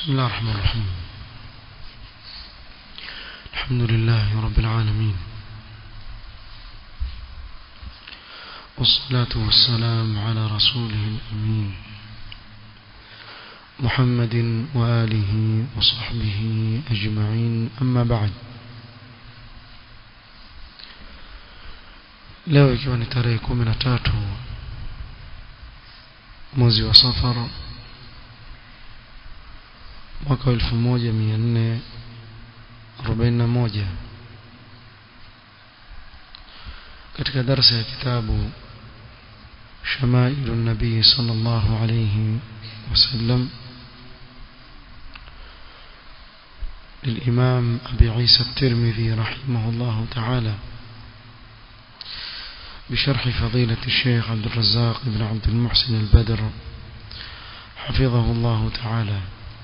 بسم الله الرحمن الرحيم الحمد لله رب العالمين والصلاة والسلام على رسوله الأمين محمد وآله وصحبه أجمعين أما بعد leo ikiwa ni tarehe kumi na tatu mwezi wa safar mwaka wa elfu moja mia nne arobaini na moja katika darsa ya kitabu shamailu nabii sala llahu alaihi wasallam للإمام أبي عيسى الترمذي رحمه الله تعالى بشرح فضيلة الشيخ عبد الرزاق بن عبد المحسن البدر حفظه الله تعالى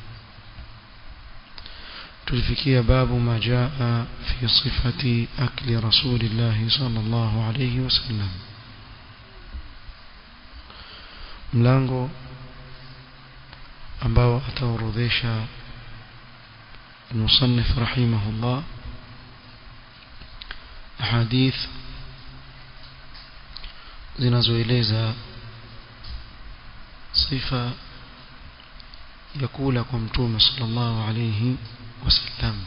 تلفكي باب ما جاء في صفة أكل رسول الله صلى الله عليه وسلم mlango ambao ataorodhesha المصنف رحمه الله أحاديث zinazoeleza sifa ya kula kwa mtume sallallahu alayhi wasallam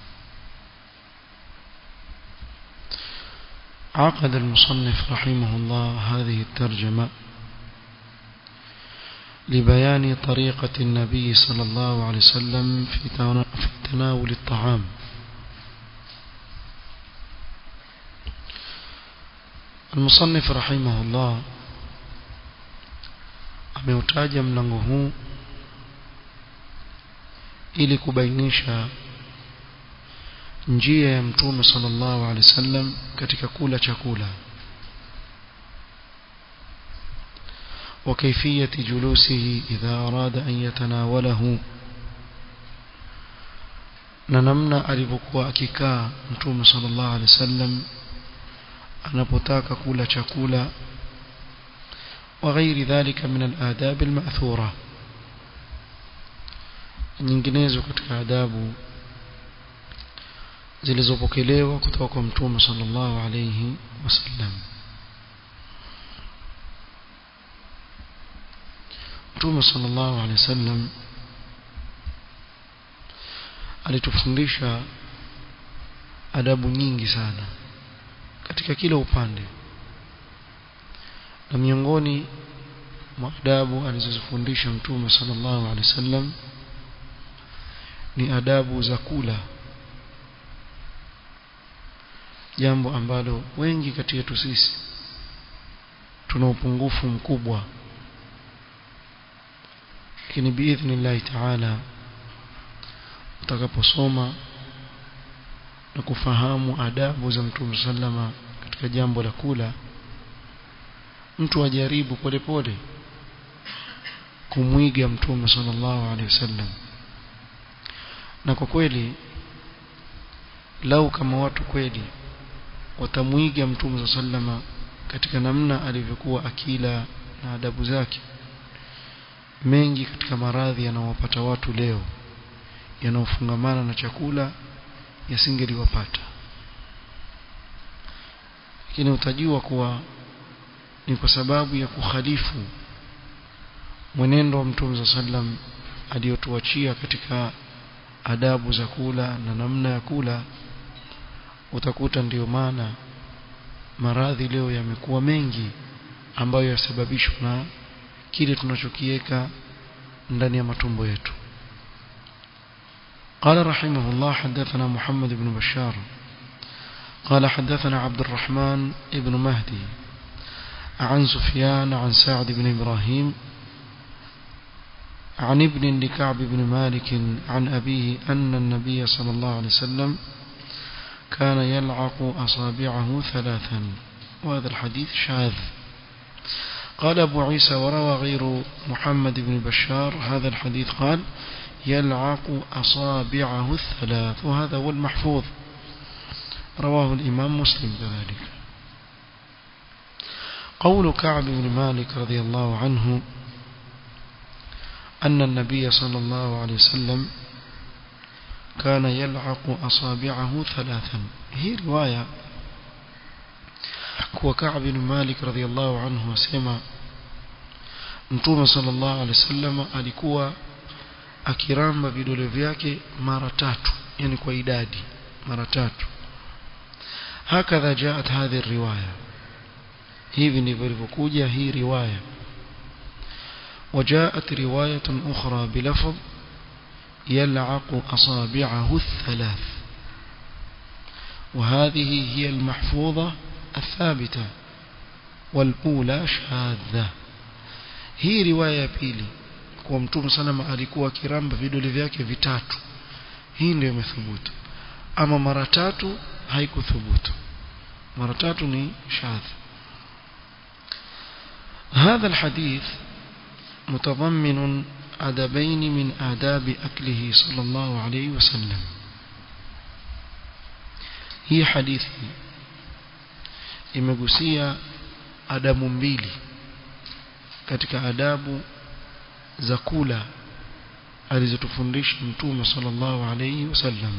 عقد المصنف رحمه الله هذه الترجمة لبيان طريقة النبي صلى الله عليه وسلم في تناول الطعام المصنف رحمه الله ameutaja mlango huu ili kubainisha njia ya mtume sallallahu alaihi wasallam katika kula chakula وكيفية جلوسه إذا أراد أن يتناوله ننمنا ألبكوا أكيكا متوم صلى الله عليه وسلم anapotaka kula chakula وغير ذلك من الآداب المأثورة nyinginezo katika adabu zilizopokelewa kutoka kwa mtume sallallahu alayhi wasallam mtume sallallahu alayhi wasallam alitufundisha adabu nyingi sana katika kila upande na miongoni mwa adabu alizozifundisha mtume sallallahu alaihi wasallam ni adabu za kula jambo ambalo wengi kati yetu sisi tuna upungufu mkubwa lakini biidhnillahi taala utakaposoma na kufahamu adabu za mtume sallama katika jambo la kula mtu ajaribu polepole kumwiga mtume sallallahu alaihi wasallam na kwa kweli lau kama watu kweli watamwiga mtume sallama katika namna alivyokuwa akila na adabu zake mengi katika maradhi yanayowapata watu leo yanayofungamana na chakula yasingeliwapata lakini utajua kuwa ni kwa sababu ya kukhalifu mwenendo wa mtume sallam aliyotuachia katika adabu za kula na namna ya kula utakuta ndiyo maana maradhi leo yamekuwa mengi ambayo yasababishwa na kile tunachokiweka ndani ya matumbo yetu قال رحمه الله حدثنا محمد بن بشار قال حدثنا عبد الرحمن بن مهدي عن سفيان عن سعد بن إبراهيم عن ابن لكعب بن مالك عن أبيه أن النبي صلى الله عليه وسلم كان يلعق أصابعه ثلاثا وهذا الحديث شاذ قال أبو عيسى وروى غير محمد بن بشار هذا الحديث قال يلعق أصابعه الثلاث وهذا هو المحفوظ رواه الإمام مسلم كذلك قول كعب بن مالك رضي الله عنه أن النبي صلى الله عليه وسلم كان يلعق أصابعه ثلاثا هي رواية kuwa Ka'b bin Malik radhiyallahu anhu asema Mtume sallallahu alaihi wasallam alikuwa akiramba vidole vyake mara tatu yani kwa idadi mara tatu hakadha jaat hadhi riwaya hivi ndivyo ilivyokuja hii riwaya وجاءت رواية أخرى بلفظ يلعق أصابعه الثلاث وهذه هي المحفوظة الثابتة والأولى شاذة hii riwaya ya pili kwa mtume salama alikuwa kiramba vidole vyake vitatu hii ndio imethubutu ama mara tatu haikuthubutu mara tatu ni shadh هذا الحديث متضمن أدبين من آداب أكله صلى الله عليه وسلم هي حديث imegusia adabu mbili katika adabu za kula alizotufundisha mtume sallallahu alayhi wasallam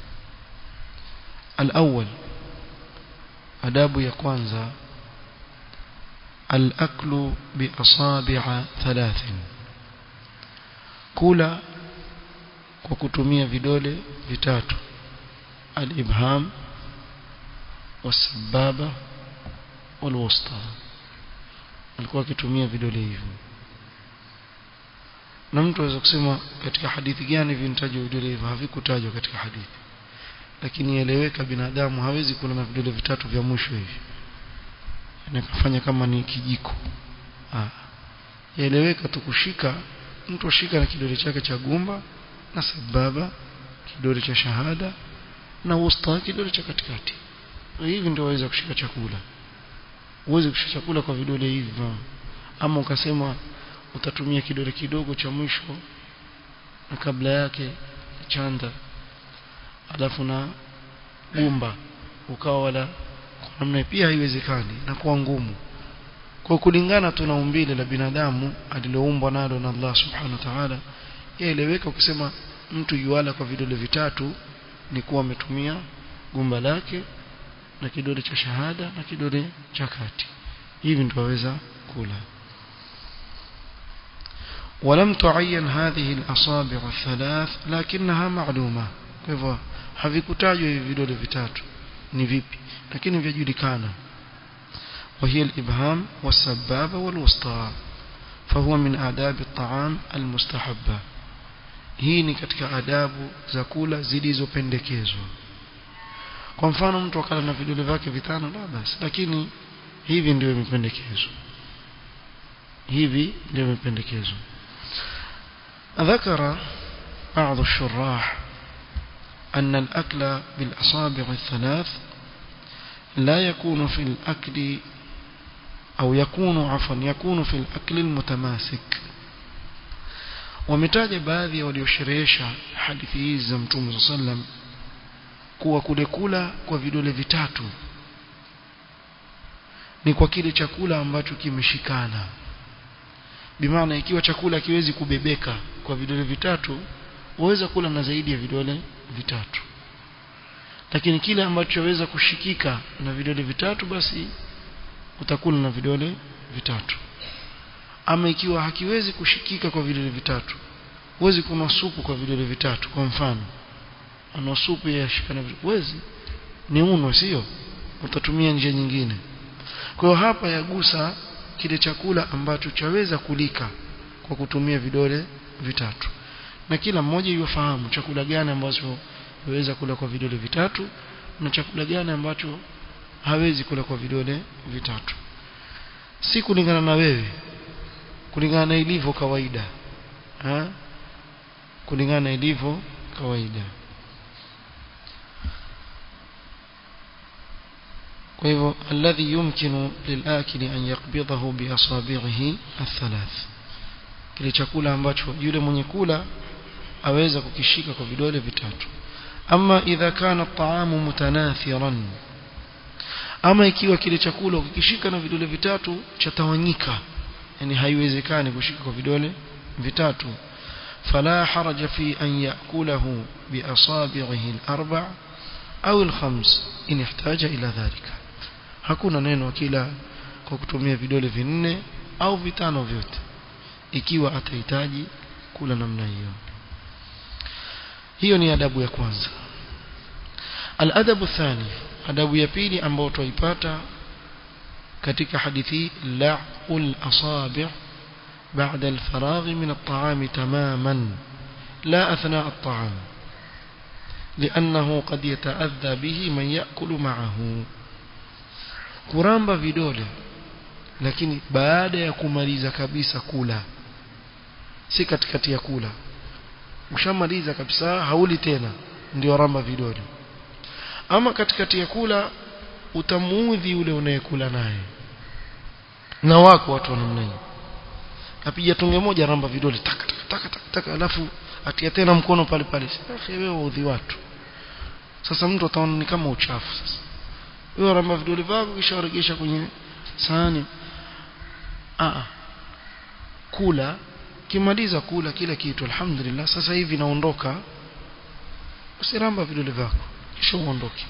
الأول adabu ya kwanza الأكل بأصابع ثلاث kula kwa kutumia vidole vitatu al-ibham والسبابة والوسطى alikuwa akitumia vidole hivyo na mtu aweza kusema katika hadithi gani vinatajwa vidole hivyo havikutajwa katika hadithi lakini ieleweka binadamu hawezi kula na vidole vitatu vya mwisho hivi nakafanya kama ni kijiko ah ieleweka tu kushika mtu ashika na kidole chake cha gumba na sababa kidole cha shahada na wusta kidole cha katikati hivi ndio waweza kushika chakula uweze kushika chakula kwa vidole hivi ama ukasema utatumia kidole kidogo cha mwisho na kabla yake chanda alafu na gumba ukawa wala kwa namna pia haiwezekani na kuwa ngumu kwa kulingana tu na umbile la binadamu aliloumbwa nalo na Allah subhanahu wa ta'ala yaeleweka ukisema mtu yuala kwa vidole vitatu ni kuwa ametumia gumba lake na kidole cha shahada na kidole cha kati hivi ndio waweza kula ولم تعين هذه الأصابع الثلاث لكنها معلومة kwa havikutajwa hivi vidole vitatu ni vipi lakini vyajulikana وهي الإبهام والسبابة والوسطى فهو من آداب الطعام المستحبة hii ni katika adabu za kula zilizopendekezwa kwa mfano mtu akala na vidole vyake vitano la basi lakini hivi ndio imependekezwa hivi ndio imependekezwa ذكر بعض الشراح أن الأكل بالأصابع الثلاث لا يكون في الأكل أو يكون عفوا يكون في الأكل المتماسك wametaja baadhi ya waliosherehesha hadithi hizi za mtume saa sallam kuwa kule kula kwa vidole vitatu ni kwa kile chakula ambacho kimeshikana bimaana ikiwa chakula kiwezi kubebeka kwa vidole vitatu waweza kula na zaidi ya vidole vitatu lakini kile ambacho waweza kushikika na vidole vitatu basi utakula na vidole vitatu ama ikiwa hakiwezi kushikika kwa vidole vitatu huwezi kunwa supu kwa vidole vitatu kwa mfano ana supu ya shikana huwezi ni uno sio utatumia njia nyingine kwa hiyo hapa yagusa kile chakula ambacho chaweza kulika kwa kutumia vidole vitatu na kila mmoja yufahamu chakula gani ambacho waweza kula kwa vidole vitatu na chakula gani ambacho hawezi kula kwa vidole vitatu si kulingana na wewe kulingana na ilivyo kawaida ha? kulingana na ilivyo kawaida kwa hivyo alladhi yumkinu lilakili an yaqbidahu biasabihi athalath kile chakula ambacho yule mwenye kula aweza kukishika kwa vidole vitatu ama idha kana at-ta'amu mutanathiran ama ikiwa kile chakula ukikishika na vidole vitatu chatawanyika yani haiwezekani kushika kwa vidole vitatu فلا حرج في أن يأكله بأصابعه الأربع أو الخمس إن احتاج إلى ذلك hakuna neno kila kwa kutumia vidole vinne au vitano vyote ikiwa atahitaji kula namna hiyo hiyo ni adabu ya kwanza aladabu thani adabu ya pili ambayo twaipata katika hadithi la'ul asabi' بعد الفراغ من الطعام تماما لا أثناء الطعام لأنه قد يتأذى به من يأكل معه kuramba vidole lakini baada ya kumaliza kabisa kula si katikati ya kula ushamaliza kabisa hauli tena ndio ramba vidole ama katikati ya kula utamuudhi yule unayekula naye na wako watu wa namna hiyo apiga tonge moja ramba vidole taka taka taka taka, taka alafu atia tena mkono pale pale akhi wewe udhi watu sasa mtu ataona ni kama uchafu sasa wewe ramba vidole vyako kisha uregesha kwenye sahani ah kula kimaliza kula kila kitu alhamdulillah sasa hivi naondoka usiramba vidole vyako kisha uondoke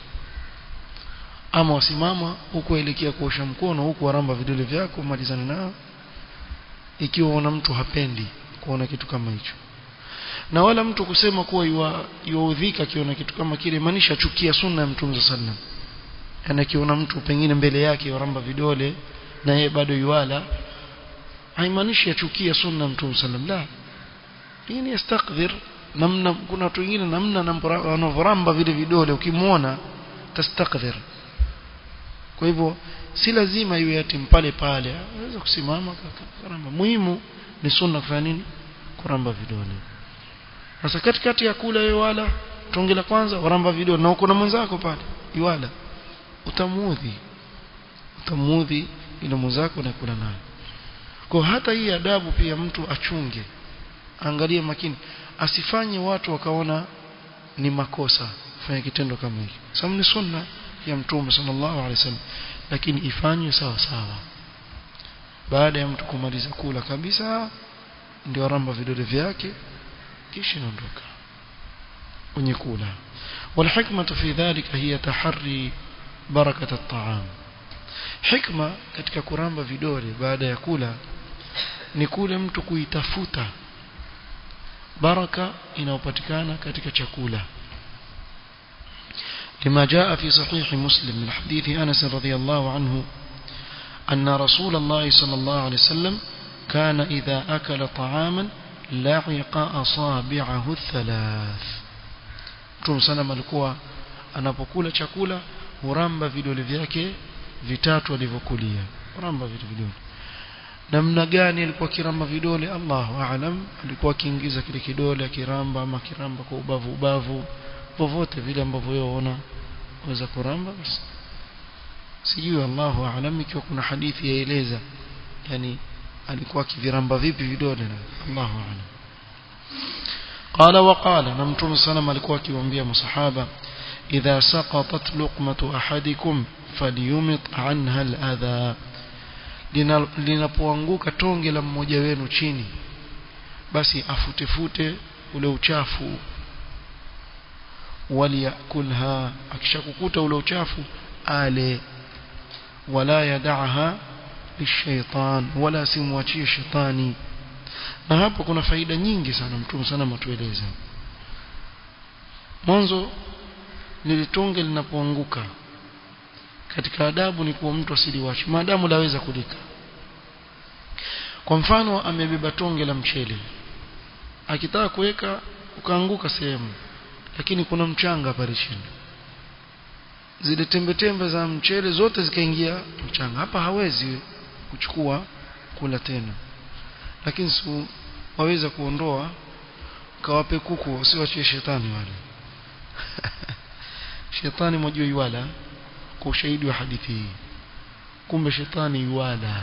ama wasimama huko elekea kuosha mkono huko waramba vidole vyako malizane nao ikiwa una mtu hapendi kuona kitu kama hicho na wala mtu kusema kuwa yuaudhika akiona kitu kama kile maanisha chukia sunna ya mtume sallam yani akiona mtu pengine mbele yake waramba vidole na yeye bado yuala haimaanishi achukia sunna ya mtume sallam la hii ni yastakdhir namna kuna watu wengine namna wanavoramba vile vidole ukimwona tastakdhir kwa hivyo si lazima iwe ati pale pale anaweza kusimama karamba muhimu ni sunna kufanya nini kuramba vidole sasa katikati ya kula wewe wala tonge la kwanza waramba vidole na uko na mwenzako pale iwala utamuudhi utamuudhi ile mwenzako na kula naye kwa hata hii adabu pia mtu achunge angalie makini asifanye watu wakaona ni makosa fanya kitendo kama hiki sababu ni sunna ya mtume sallallahu alaihi wasallam lakini ifanywe sawa sawa baada ya mtu kumaliza kula kabisa ndio ramba vidole vyake kisha ondoka kwenye kula والحكمة في ذلك هي تحري بركة الطعام حكمة katika kuramba vidole baada ya kula ni kule mtu kuitafuta baraka inayopatikana katika chakula لما جاء في صحيح مسلم من حديث أنس رضي الله عنه أن رسول الله صلى الله عليه وسلم كان إذا أكل طعاما لعق أصابعه الثلاث Mtume sana alikuwa anapokula chakula huramba vidole vyake vitatu alivyokulia huramba vitu vidole namna gani alikuwa kiramba vidole Allahu aalam alikuwa akiingiza kile kidole akiramba ama kiramba kwa ubavu ubavu popote vile ambavyo wewe unaona waweza kuramba basi sijui Allahu aalam ikiwa kuna hadithi yaeleza yani alikuwa akiviramba vipi vidole na Allahu aalam قال وقال نمتم سلام alikuwa akiwaambia masahaba idha saqatat luqmatu ahadikum falyumit anha aladha linapoanguka tonge la mmoja wenu chini basi afutefute ule uchafu waliyakulha akishakukuta ule uchafu ale wala yadaha lishaitan wala simwachie shetani na hapo kuna faida nyingi sana mtume sana matueleza mwanzo lilitonge linapoanguka katika adabu ni kuwa mtu asiliwache maadamu laweza kulika kwa mfano amebeba tonge la mchele akitaka kuweka ukaanguka sehemu lakini kuna mchanga pale chini zile tembe tembe za mchele zote zikaingia mchanga hapa hawezi kuchukua kula tena lakini su waweza kuondoa kawape kuku usiwachie shetani wale shetani mojua yuwala kwa ushahidi wa hadithi hii kumbe shetani yuwala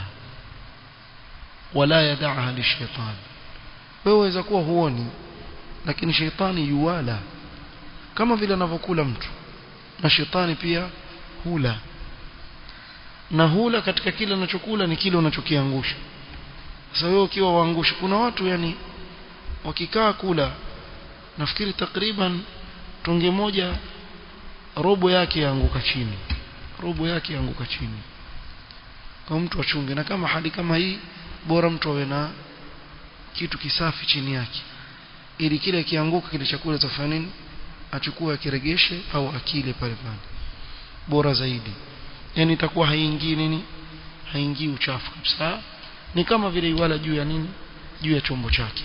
wala yadaha lishetani wewe waweza kuwa huoni lakini shetani yuwala kama vile anavyokula mtu na shetani pia hula na hula katika kile anachokula ni kile unachokiangusha sasa wewe ukiwa waangusha kuna watu yani wakikaa kula nafikiri takriban tonge moja robo yake yaanguka chini robo yake yaanguka chini kwa mtu achunge na kama hali kama hii bora mtu awe na kitu kisafi chini yake ili kile kianguka kile chakula tafanya nini achukue akiregeshe au akile pale pale bora zaidi yani itakuwa haingii nini haingii uchafu kabisa ni kama vile iwala juu ya nini juu ya chombo chake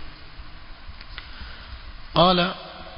qala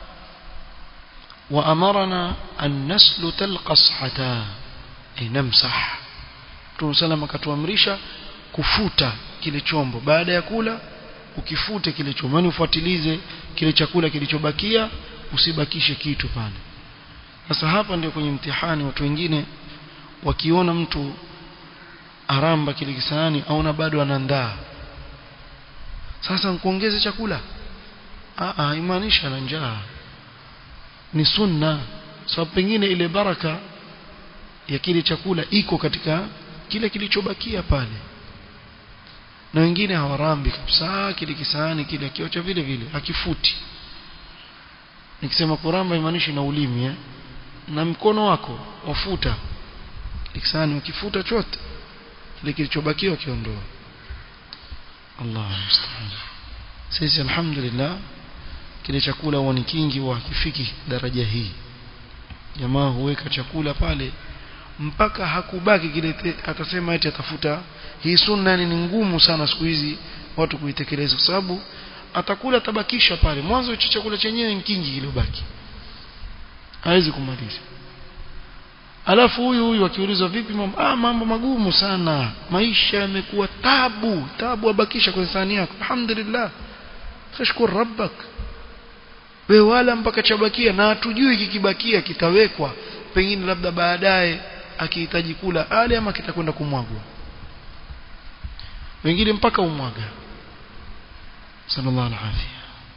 وأمرنا أن نسلت القصحة أي نمسح Mtume sallam akatuamrisha kufuta kile chombo baada ya kula ukifute kile chombo yani ufuatilize kile chakula kilichobakia usibakishe kitu pale sasa hapa ndio kwenye mtihani watu wengine wakiona mtu aramba kile kisahani aona bado anaandaa sasa nkuongeze chakula ah ah imaanisha na njaa ni sunna sababu so, pengine ile baraka ya kile chakula iko katika kile kilichobakia pale na wengine hawarambi kabisa kile kisahani kile kiocha vile vile akifuti nikisema kuramba imaanishi na ulimi eh? na mkono wako wafuta kisahani ukifuta chote kile kilichobakia ukiondoa Allah musta'an sisi alhamdulillah kile chakula huwa ni kingi wa kifiki daraja hii jamaa huweka chakula pale mpaka hakubaki kile atasema eti atafuta hii sunna ni ngumu sana siku hizi watu kuitekeleza kwa sababu atakula tabakisha pale mwanzo hicho chakula chenyewe ni kingi kilobaki hawezi kumaliza alafu huyu huyu akiulizwa vipi mambo ah mambo magumu sana maisha yamekuwa tabu tabu abakisha kwenye sahani yako alhamdulillah tashkur rabbak we wala mpaka chabakia na hatujui kikibakia kitawekwa pengine labda baadaye akihitaji kula ale ama kitakwenda kumwagwa wengine mpaka umwaga sallallahu alaihi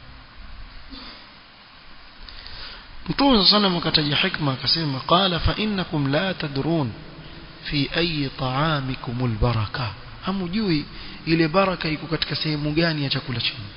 Mtume sallam akataja hikma akasema qala fa innakum la tadrun fi ayi ta'amikumul baraka hamujui ile baraka iko katika sehemu gani ya chakula chenu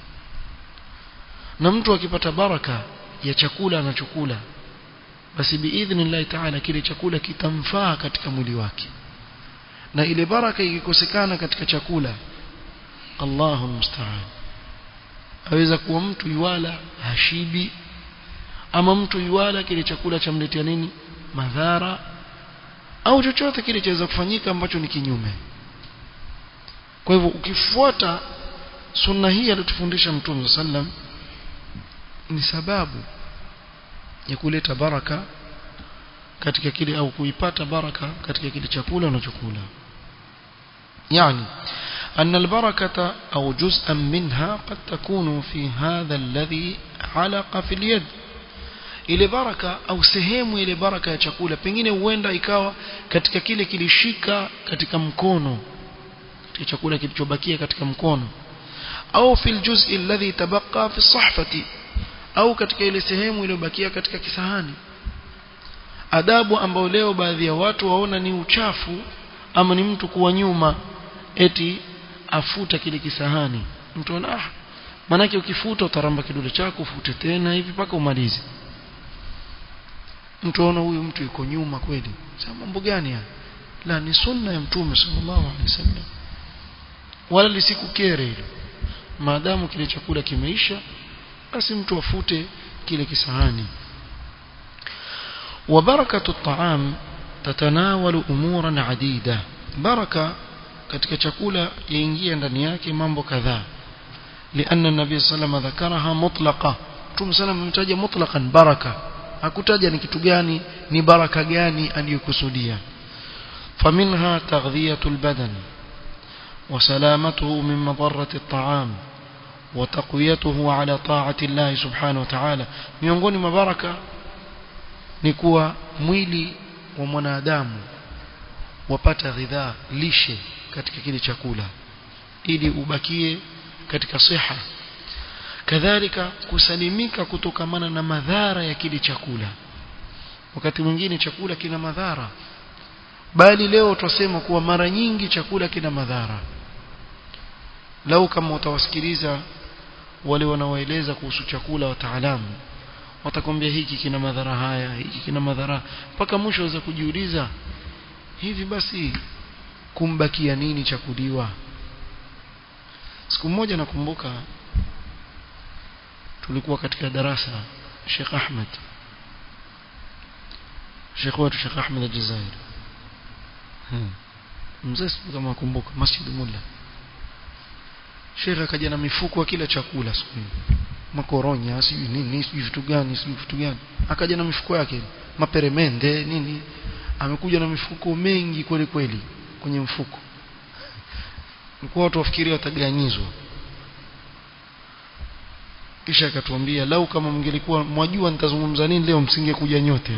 na mtu akipata baraka ya chakula anachokula basi biidhnillahi ta'ala kile chakula kitamfaa katika mwili wake na ile baraka ikikosekana katika chakula Allahu musta'an aweza kuwa mtu yuwala hashibi ama mtu yuwala kile chakula chamletea nini madhara au chochote kile chaweza kufanyika ambacho ni kinyume kwa hivyo ukifuata sunna hii aliyotufundisha mtume sallam ni sababu ya kuleta baraka katika kile au kuipata baraka katika kile chakula unachokula yani أن البركة أو جزءا منها قد تكون في هذا الذي علق في اليد ile baraka au sehemu ile baraka ya chakula pengine huenda ikawa katika kile kilishika katika mkono katika chakula kilichobakia katika mkono au fil juz'i alladhi tabaqa fi sahfati au katika ile sehemu iliyobakia katika kisahani adabu ambayo leo baadhi ya watu waona ni uchafu ama ni mtu kuwa nyuma eti afuta kile kisahani mtu ana ah manake ukifuta utaramba kidole chako ufute tena hivi mpaka umalize mtu aona huyu mtu yuko nyuma kweli sasa mambo gani haya la ni sunna ya mtume sallallahu alaihi wasallam wala lisikukere hilo maadamu kile chakula kimeisha basi mtu afute kile kisahani وبركة الطعام تتناول أمورا عديدة بركة katika chakula yaingia ndani yake mambo kadhaa لأن النبي صلى الله عليه وسلم ذكرها مطلقة Mtume sana ametaja mutlaqan baraka hakutaja ni kitu gani ni baraka gani aliyokusudia فمنها تغذية البدن وسلامته من مضرة الطعام وتقويته على طاعة الله سبحانه وتعالى miongoni mwa baraka ni kuwa mwili wa mwanadamu wapata ghidhaa lishe katika kile chakula ili ubakie katika siha kadhalika kusalimika kutokamana na madhara ya kile chakula wakati mwingine chakula kina madhara bali leo tutasema kuwa mara nyingi chakula kina madhara lau kama utawasikiliza wale wanaoeleza kuhusu chakula wataalamu watakwambia hiki kina madhara haya hiki kina madhara mpaka mwisho waweza kujiuliza hivi basi kumbakia nini cha kuliwa siku moja nakumbuka tulikuwa katika darasa Sheikh Ahmed Sheikh wetu Sheikh Ahmed al-Jazairi hmm. mzee kama nakumbuka Masjid Mulla Sheikh akaja na mifuko ya kila chakula siku hiyo makoronya sijui nini sijui vitu gani sijui vitu gani akaja na mifuko yake maperemende nini amekuja na mifuko mengi kweli kweli kwenye mfuko nilikuwa watu wafikiria wataganyizwa kisha akatuambia lau kama mngelikuwa mwajua nitazungumza nini leo msingekuja nyote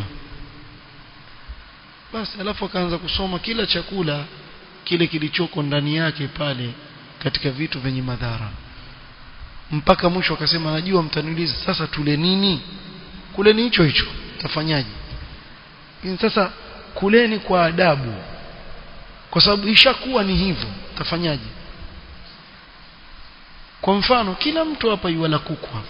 basi alafu akaanza kusoma kila chakula kile kilichoko ndani yake pale katika vitu vyenye madhara mpaka mwisho akasema najua mtaniuliza sasa tule nini kuleni hicho hicho tafanyaje sasa kuleni kwa adabu kwa sababu ishakuwa ni hivyo tafanyaje kwa mfano kila mtu hapa yuala kuku hapa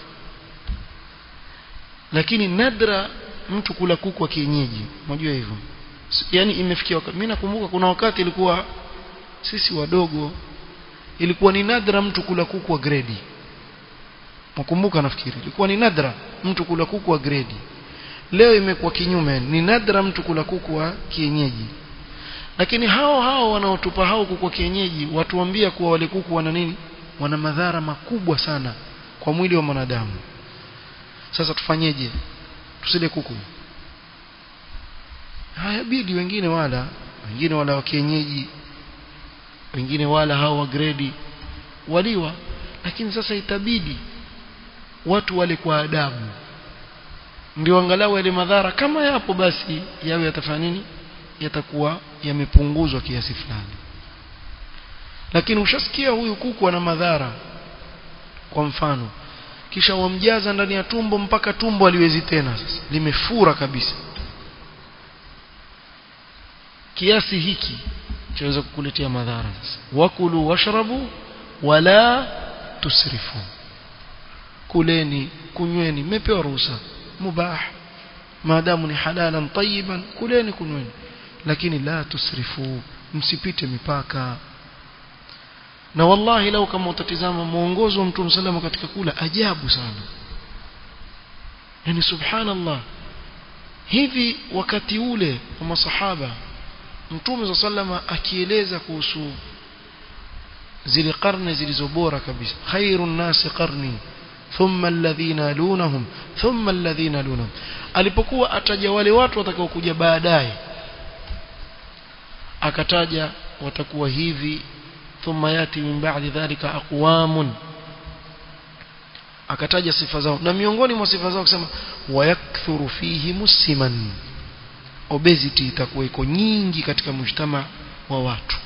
lakini nadra mtu kula kuku wa kienyeji unajua hivyo yani imefikia wakati mimi nakumbuka kuna wakati ilikuwa sisi wadogo ilikuwa ni nadra mtu kula kuku wa gredi nakumbuka nafikiri ilikuwa ni nadra mtu kula kuku wa gredi leo imekuwa kinyume ni nadra mtu kula kuku wa kienyeji lakini hao hao wanaotupa hao kuku wa kienyeji watuambia kuwa wale kuku wana nini wana madhara makubwa sana kwa mwili wa mwanadamu sasa tufanyeje tusile kuku hayabidi wengine wala wengine wala wa kienyeji wengine wala hao wa gredi waliwa lakini sasa itabidi watu wale kwa adabu ndio angalau yale madhara kama yapo basi yawe yatafanya nini yatakuwa yamepunguzwa kiasi fulani lakini ushasikia huyu kuku ana madhara kwa mfano kisha wamjaza ndani ya tumbo mpaka tumbo aliwezi tena sasa limefura kabisa kiasi hiki chaweza kukuletea madhara sasa wakulu washrabu wala tusrifu kuleni kunyweni mmepewa ruhusa mubah maadamu ni halalan tayyiban kuleni kunyweni lakini la tusrifu msipite mipaka na wallahi lau kama utatizama mwongozo wa mtume salama katika kula ajabu sana yani subhanallah hivi wakati ule wa masahaba mtume salama akieleza kuhusu zile karne zilizobora kabisa khairun nasi qarni thumma alladhina yalunhum thumma alladhina yalunhum alipokuwa ataja wale watu watakaokuja baadaye akataja watakuwa hivi thumma yati min ba'di dhalika aqwamun akataja sifa zao na miongoni mwa sifa zao kusema wayakthuru fihi musiman obesity itakuwa iko nyingi katika mujtama wa watu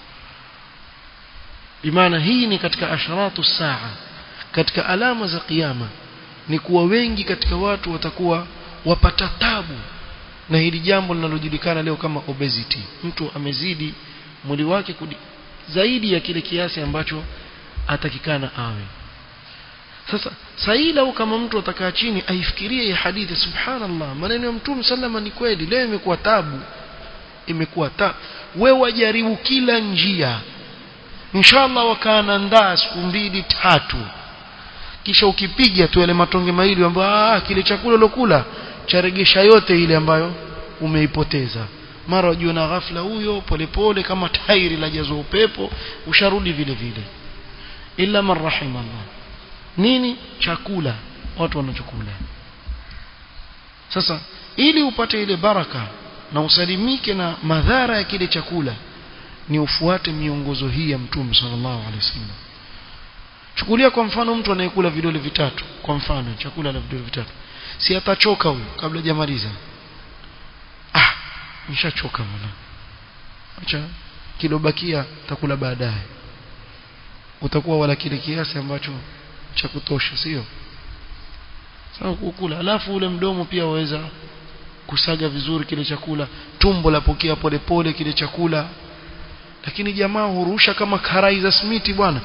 bimaana hii ni katika asharatu saa katika alama za kiyama ni kuwa wengi katika watu watakuwa wapata tabu na hili jambo linalojulikana leo kama obesity mtu amezidi mwili wake kudi, zaidi ya kile kiasi ambacho atakikana awe sasa sahi lau kama mtu atakaa chini aifikirie hii hadithi subhanallah maneno ya mtume sallama ni kweli leo imekuwa tabu imekuwa tabu wewe wajaribu kila njia inshallah wakaandaa siku mbili tatu kisha ukipiga tu yale matonge mawili ambayo ah kile chakula ulokula charegesha yote ile ambayo umeipoteza mara wajua na ghafla huyo polepole kama tairi la jazo upepo usharudi vile vile illa man rahimallah nini chakula watu wanachokula sasa ili upate ile baraka na usalimike na madhara ya kile chakula ni ufuate miongozo hii ya mtume sallallahu alaihi wasallam chukulia kwa mfano mtu anayekula vidole vitatu kwa mfano chakula la vidole vitatu si atachoka huyo kabla hajamaliza ah nishachoka bwana acha kilobakia takula baadaye utakuwa wala kile kiasi ambacho cha kutosha sio sawa kukula alafu ule mdomo pia waweza kusaga vizuri kile chakula tumbo lapokea polepole kile chakula lakini jamaa hurusha kama karai za smiti bwana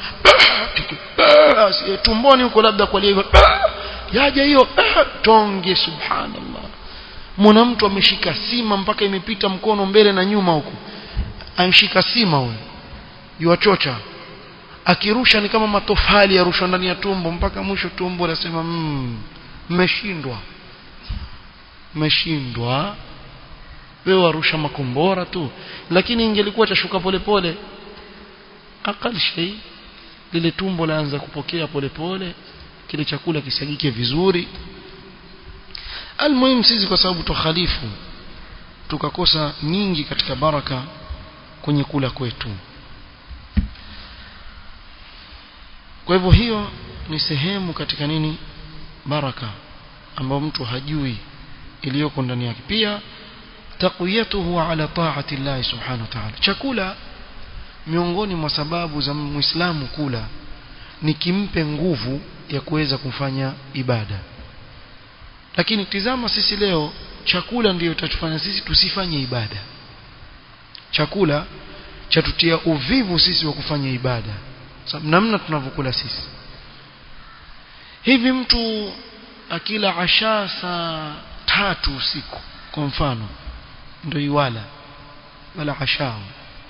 tumboni huko labda kwa hivyo yaja hiyo tonge subhanallah mwana mtu ameshika sima mpaka imepita mkono mbele na nyuma huko amshika sima huyo yuachocha akirusha ni kama matofali yarushwa ndani ya tumbo mpaka mwisho tumbo nasema mmeshindwa mm, mmeshindwa wewe warusha makombora tu lakini ingelikuwa chashuka polepole akal shay lile tumbo laanza kupokea polepole kile chakula kisagike vizuri almuhimu sisi kwa sababu tukhalifu tukakosa nyingi katika baraka kwenye kula kwetu kwa hivyo hiyo ni sehemu katika nini baraka ambayo mtu hajui iliyoko ndani yake pia taqwiyatuhu ala ta'ati Allah subhanahu wa ta'ala chakula miongoni mwa sababu za muislamu kula ni kimpe nguvu ya kuweza kufanya ibada lakini tizama sisi leo chakula ndiyo tatufanya sisi tusifanye ibada chakula chatutia uvivu sisi wa kufanya ibada sababu namna tunavyokula sisi hivi mtu akila asha saa tatu usiku kwa mfano ndio iwala wala ashao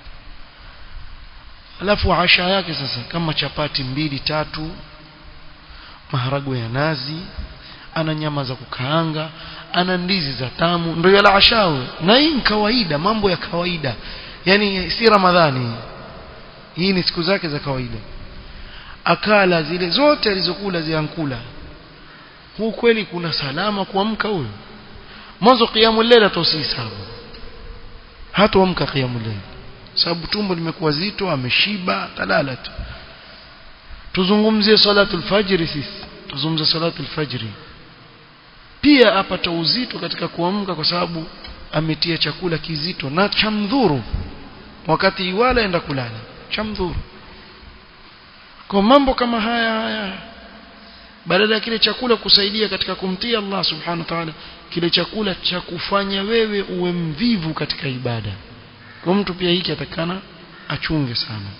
alafu asha yake sasa kama chapati mbili tatu maharagwe ya nazi ana nyama za kukaanga ana ndizi za tamu ndio yala ashao na hii ni kawaida mambo ya kawaida yani si ramadhani hii ni siku zake za kawaida akala zile zote alizokula ziankula huu kweli kuna salama kuamka huyo mwanzo qiyamul layl atosisabu hatoamka qiyamul layl sababu tumbo limekuwa zito ameshiba talala tu tuzungumzie salatul fajr sisi tuzungumzie salatul fajr pia apata uzito katika kuamka kwa sababu ametia chakula kizito na chamdhuru wakati iwala enda kulala chamdhuru kwa mambo kama haya haya badala ya kile chakula kusaidia katika kumtii Allah subhanahu wa ta'ala kile chakula cha kufanya wewe uwe mvivu katika ibada kwa mtu pia hiki atakana achunge sana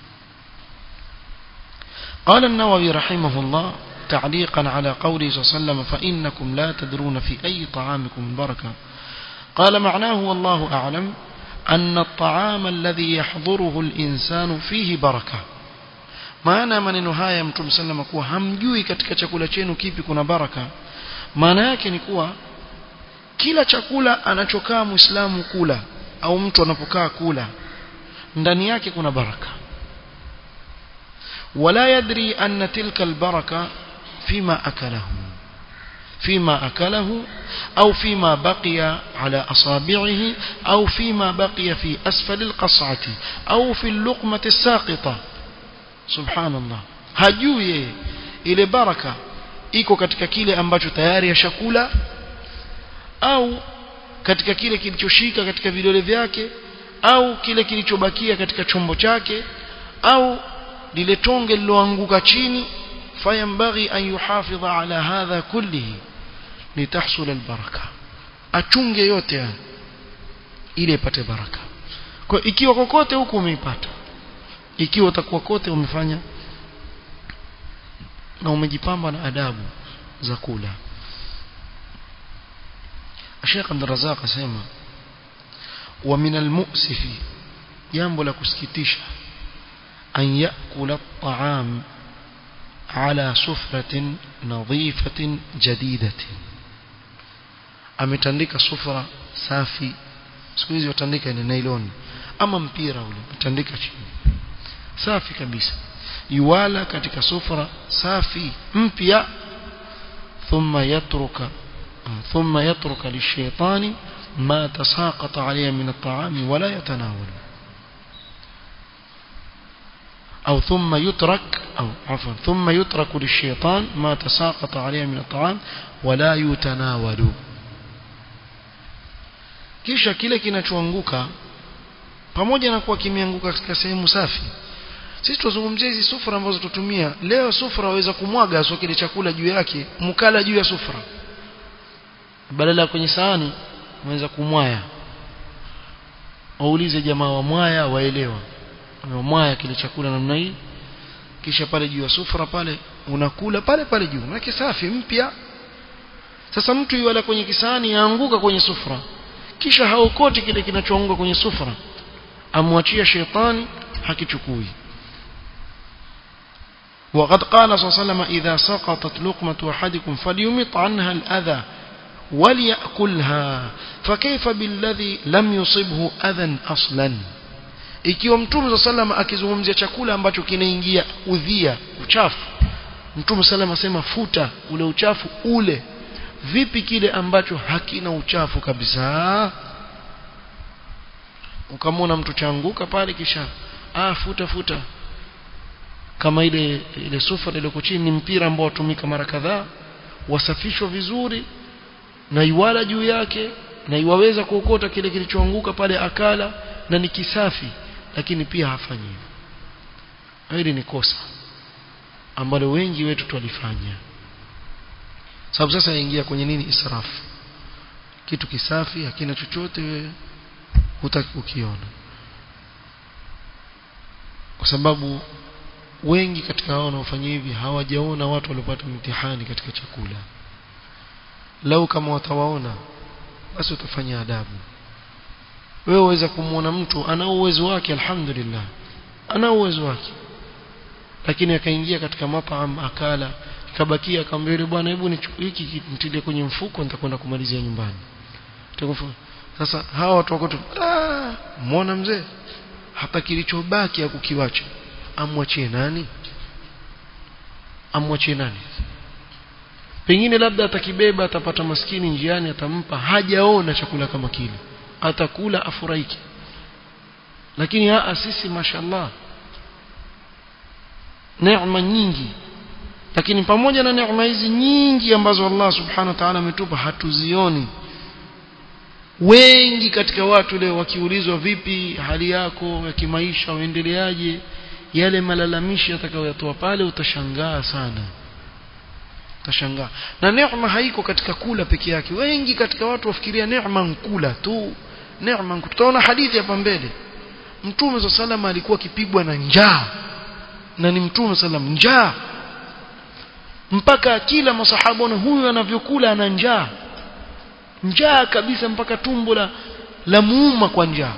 قال النووي رحمه الله تعليقا على قوله صلى الله عليه وسلم فإنكم لا تدرون في أي طعامكم بركة قال معناه والله أعلم أن الطعام الذي يحضره الإنسان فيه بركة maana maneno haya mtume sallam kuwa hamjui katika chakula chenu kipi kuna baraka maana yake ni kuwa kila chakula anachokaa muislamu kula au mtu anapokaa kula ndani yake kuna baraka wala yadri anna tilka albaraka fima akalahu فيما أكله أو فيما بقي على أصابعه أو فيما بقي في أسفل القصعة أو في اللقمة الساقطة subhanallah hajui yeye ile baraka iko katika kile ambacho tayari yashakula au katika kile kilichoshika katika vidole vyake au kile kilichobakia katika chombo chake au lile tonge liloanguka chini fayambaghi an yuhafidha ala hadha kullihi litahsul albaraka achunge yote haya ili ipate baraka kwa ikiwa kokote huku umeipata ikiwa utakuwa kote umefanya na umejipamba na adabu za kula Sheikh Abdul Razak asema wa min almu'sif jambo la kusikitisha an yakula at-ta'am ala sufratin nadhifatin jadidatin ametandika sufra safi siku hizi watandika ni nylon ama mpira ule utandika chini safi kabisa yuwala katika sufra safi mpya thumma yatruka thumma yatruka lishaitani ma tasaqata alayhi min at-ta'am wala yatanawal أو ثم يترك أو عفوا ثم يترك للشيطان ما تساقط عليه من الطعام ولا يتناول kisha kile kinachoanguka pamoja na kuwa kimeanguka katika sehemu safi sisi tuzungumzie hizi sufura ambazo tutumia leo sufura waweza kumwaga sio kile chakula juu yake mkala juu ya sufura badala ya kwenye sahani unaweza kumwaya waulize jamaa wa mwaya waelewa amemwaya kile chakula namna hii kisha pale juu ya sufra pale unakula pale pale juu maana safi mpya sasa mtu yuala kwenye kisani yaanguka kwenye sufra kisha haokoti kile kinachoanguka kwenye sufra amwachia shetani hakichukui وقد قال صلى الله عليه وسلم إذا سقطت لقمة أحدكم فليمط عنها الأذى وليأكلها فكيف بالذي لم يصبه أذى أصلا ikiwa mtume sallam akizungumzia chakula ambacho kinaingia udhia uchafu mtume sallam asema futa ule uchafu ule vipi kile ambacho hakina uchafu kabisa ukamwona mtu changuka pale kisha ah futa futa kama ile ile sufa iliyoko chini ni mpira ambao watumika mara kadhaa wasafishwa vizuri na iwala juu yake na iwaweza kuokota kile kilichoanguka pale akala na ni kisafi lakini pia hafanyi hivyo hili ni kosa ambalo wengi wetu twalifanya sababu sasa yaingia kwenye nini israfu kitu kisafi hakina chochote wewe hutaki kukiona kwa sababu wengi katika hao wanaofanya hivi hawajaona watu waliopata mtihani katika chakula lau kama watawaona basi utafanya adabu wewe waweza kumwona mtu ana uwezo wake alhamdulillah ana uwezo wake lakini akaingia katika mapaam akala kabakia akamwambia yule bwana hebu hiki nitilie kwenye mfuko nitakwenda kumalizia nyumbani sasa hawa watu wako tu ah muona mzee hapa kilichobaki ya kukiwacha amwachie nani amwachie nani pengine labda atakibeba atapata maskini njiani atampa hajaona chakula kama kile atakula afurahike lakini haa sisi mashallah neema nyingi lakini pamoja na neema hizi nyingi ambazo Allah subhanahu wa ta'ala ametupa hatuzioni wengi katika watu leo wakiulizwa vipi hali yako ya kimaisha uendeleaje yale malalamishi atakayoyatoa pale utashangaa sana utashangaa na neema haiko katika kula peke yake wengi katika watu wafikiria neema nkula tu neema tutaona hadithi hapa mbele mtume wa sallam alikuwa akipigwa na njaa na ni mtume sallam njaa mpaka kila masahaba na huyu anavyokula ana njaa njaa kabisa mpaka tumbo la la muuma kwa njaa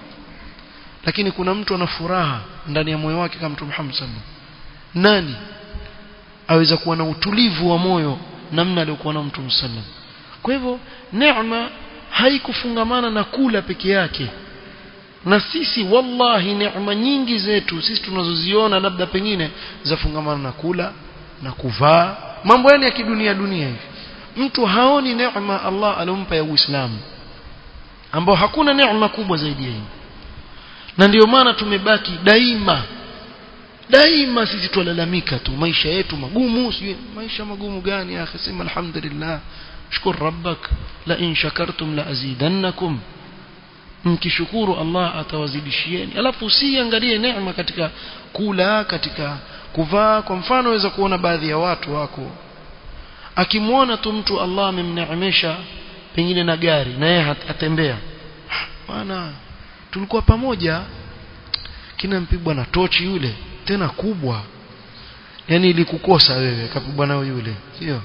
lakini kuna mtu ana furaha ndani ya moyo wake kama mtume Muhammad sallam nani aweza kuwa na utulivu wa moyo namna aliyokuwa na mtume sallam kwa hivyo neema haikufungamana na kula peke yake na sisi wallahi neema nyingi zetu sisi tunazoziona labda pengine zafungamana na kula na kuvaa mambo yani ya kidunia dunia hivi mtu haoni neema Allah alompa ya Uislamu ambao hakuna neema kubwa zaidi ya hii na ndio maana tumebaki daima daima sisi twalalamika tu maisha yetu magumu sijui maisha magumu gani ya akhi sema alhamdulillah shukuru rabbak la in shakartum la azidannakum mkishukuru Allah atawazidishieni alafu usiangalie neema katika kula katika kuvaa kwa mfano waweza kuona baadhi ya watu wako akimwona tu mtu Allah amemneemesha pengine na gari na yeye atembea bwana tulikuwa pamoja kina mpigwa na tochi yule tena kubwa yani ilikukosa wewe kapigwa nao yule sio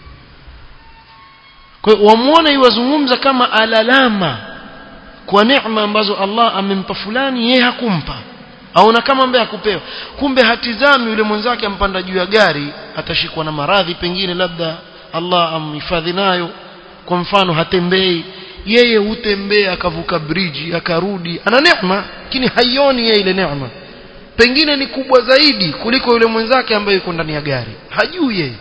kwa hiyo wamuone iwazungumza kama alalama kwa neema ambazo Allah amempa fulani yeye hakumpa aona kama ambaye hakupewa kumbe hatizami yule mwenzake ampanda juu ya gari atashikwa na maradhi pengine labda Allah amhifadhi nayo kwa mfano hatembei yeye hutembea akavuka bridge akarudi ana neema lakini haioni yeye ile neema pengine ni kubwa zaidi kuliko yule mwenzake ambaye yuko ndani ya gari hajui yeye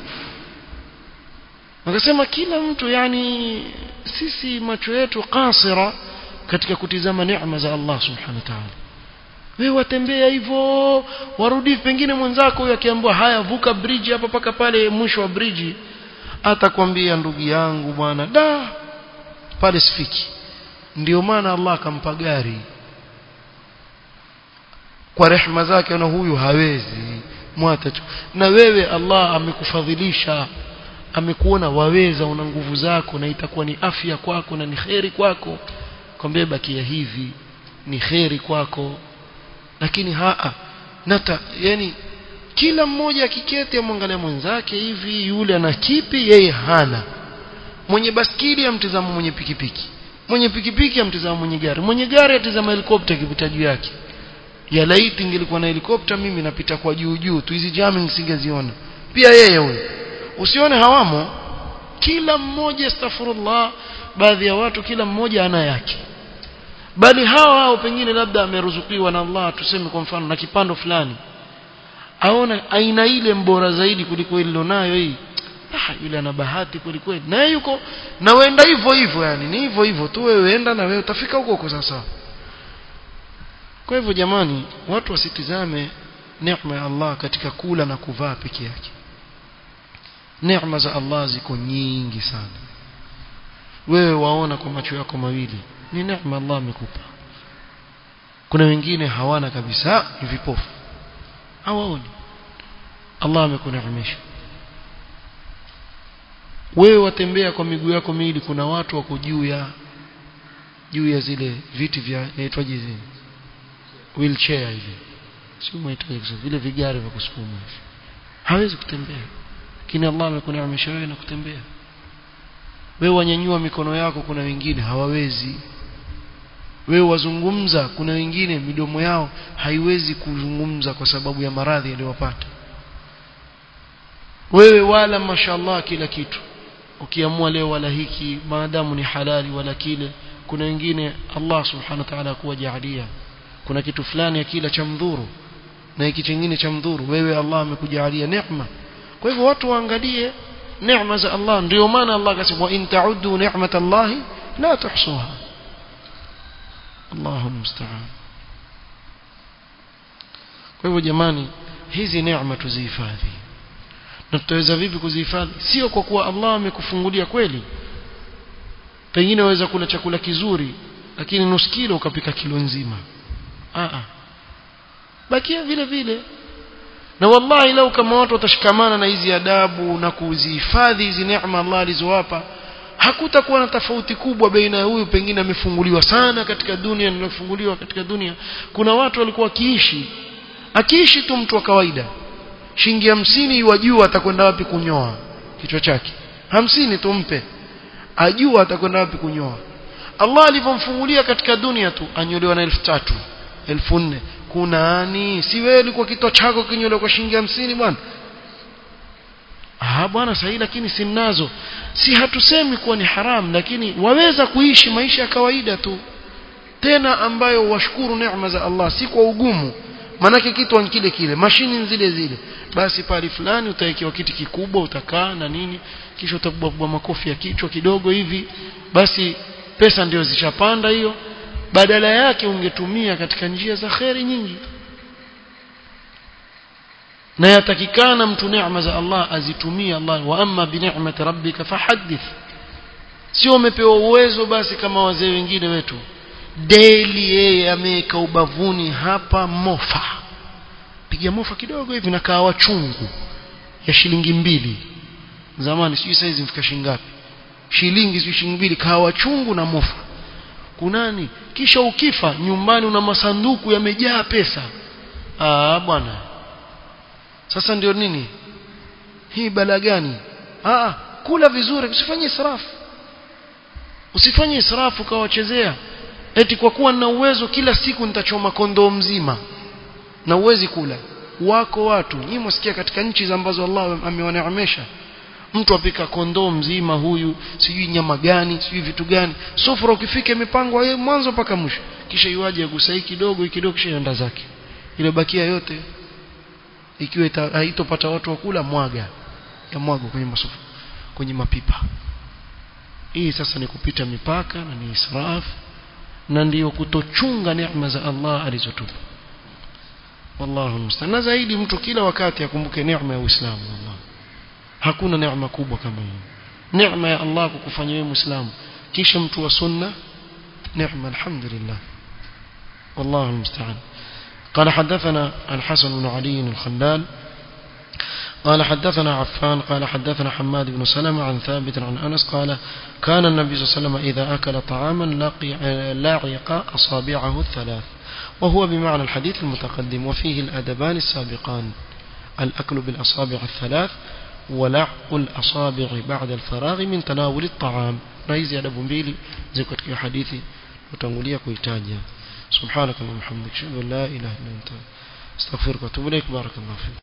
Wakasema kila mtu yani sisi macho yetu kasira katika kutizama neema za Allah subhanahu wa ta'ala wewe watembea hivyo warudi pengine mwenzako huyo akiambiwa haya vuka bridge hapa paka pale mwisho wa bridge atakwambia ndugu yangu bwana da pale sifiki ndio maana Allah akampa gari kwa rehema zake na huyu hawezi mwata na wewe Allah amekufadhilisha amekuona waweza una nguvu zako na itakuwa ni afya kwako na ni kheri kwako kwambie bakia hivi ni kheri kwako lakini haa nata yani kila mmoja akiketi amwangalia mwenzake hivi yule ana kipi yeye hana mwenye baskili amtizama mwenye pikipiki mwenye pikipiki amtizama mwenye gari mwenye gari atizama helikopta ikipita juu yake ya laiti ingelikuwa na helikopta mimi napita kwa juu juu tu hizi jamming singeziona pia yeye huyo usione hawamo kila mmoja astaghfirullah baadhi ya watu kila mmoja ana yake bali hawa hao pengine labda ameruzukiwa na Allah tuseme kwa mfano na kipando fulani aona aina ile mbora zaidi kuliko ile nayo hii ah yule ana bahati kweli kweli na yuko na wenda hivyo hivyo yani ni hivyo hivyo tu wewe enda na wewe utafika huko huko sasa kwa hivyo jamani watu wasitizame neema ya Allah katika kula na kuvaa peke yake neema za Allah ziko nyingi sana wewe waona kwa macho yako mawili ni neema Allah amekupa kuna wengine hawana kabisa ni vipofu hawaoni Allah amekuneemesha wewe watembea kwa miguu yako miwili kuna watu wako juu ya juu ya zile viti vya inaitwaje zile wheelchair hivi sio mwaitaje vile vigari vya kusukuma hivi hawezi kutembea lakini Allah amekuneemesha wewe na kutembea wewe wanyanyua mikono yako kuna wengine hawawezi wewe wazungumza kuna wengine midomo yao haiwezi kuzungumza kwa sababu ya maradhi yaliyowapata wewe wala mashallah kila kitu ukiamua leo wala hiki maadamu ni halali wala kile kuna wengine Allah subhanahu wa ta'ala kuwajalia kuna kitu fulani ya kila cha mdhuru na hiki kingine cha mdhuru wewe Allah amekujalia neema kwa hivyo watu waangalie neema za Allah ndio maana Allah akasema in ta'uddu ni'matallahi la tuhsuha Allahu musta'an kwa hivyo jamani hizi neema tuzihifadhi na tutaweza vipi kuzihifadhi sio kwa kuwa Allah amekufungulia kweli pengine waweza kula chakula kizuri lakini nusu kilo ukapika kilo nzima a a bakia vile vile na wallahi lau kama watu watashikamana na hizi adabu na kuzihifadhi hizi neema Allah alizowapa hakutakuwa na tofauti kubwa baina ya huyu pengine amefunguliwa sana katika dunia na amefunguliwa katika dunia kuna watu walikuwa wakiishi akiishi tu mtu wa kawaida shilingi hamsini wajua atakwenda wapi kunyoa kichwa chake hamsini tumpe ajua atakwenda wapi kunyoa Allah alivyomfungulia katika dunia tu anyolewa na elfu tatu elfu nne kunani si wewe ulikuwa kichwa chako kinyolewa kwa shilingi hamsini bwana ah bwana sahihi lakini simnazo si hatusemi kuwa ni haram lakini waweza kuishi maisha ya kawaida tu tena ambayo washukuru neema za Allah si kwa ugumu manake kitu ni kile kile mashini zile zile basi pale fulani utawekewa kiti kikubwa utakaa na nini kisha utabubwa makofi ya kichwa kidogo hivi basi pesa ndio zishapanda hiyo badala yake ungetumia katika njia za kheri nyingi na yatakikana mtu neema za Allah azitumie Allah wa amma bi ni'mati rabbika fahaddith sio umepewa uwezo basi kama wazee wengine wetu daily yeye ameweka ubavuni hapa mofa piga mofa kidogo hivi na kahawa chungu ya shilingi mbili zamani sijui saizi mfika shilingi ngapi shilingi sijui shilingi mbili kahawa chungu na mofa kunani kisha ukifa nyumbani una masanduku yamejaa pesa ah bwana sasa ndio nini hii bala gani ah kula vizuri usifanye israfu usifanye israfu ukawachezea eti kwa kuwa na uwezo kila siku nitachoma kondoo mzima na uwezi kula wako watu nyinyi msikia katika nchi ambazo Allah amewaneemesha mtu apika kondoo mzima huyu sijui nyama gani sijui vitu gani sufura ukifika imepangwa yeye mwanzo mpaka mwisho kisha iwaje agusai kidogo kidogo kisha yenda zake ile bakia yote ikiwa haitopata watu wa kula mwaga ya mwago kwenye masufu kwenye mapipa hii sasa ni kupita mipaka na ni israfu na ndiyo kutochunga neema za Allah alizotupa wallahu musta'an na zaidi mtu kila wakati akumbuke neema ya Uislamu wallah hakuna neema kubwa kama hiyo neema ya Allah kukufanya wewe muislamu kisha mtu wa sunna neema alhamdulillah والله المستعان قال حدثنا الحسن بن علي الخلال قال حدثنا عفان قال حدثنا حماد بن سلمة عن ثابت عن أنس قال كان النبي صلى الله عليه وسلم إذا أكل طعاما لاعق أصابعه الثلاث وهو بمعنى الحديث المتقدم وفيه الأدبان السابقان الأكل بالأصابع الثلاث ولعق الأصابع بعد الفراغ من تناول الطعام رئيز أدب mbili ziko katika hadithi utangulia kuitaja سبحانك اللهم وبحمدك اشهد ان لا اله الا انت استغفرك واتوب اليك بارك الله فيك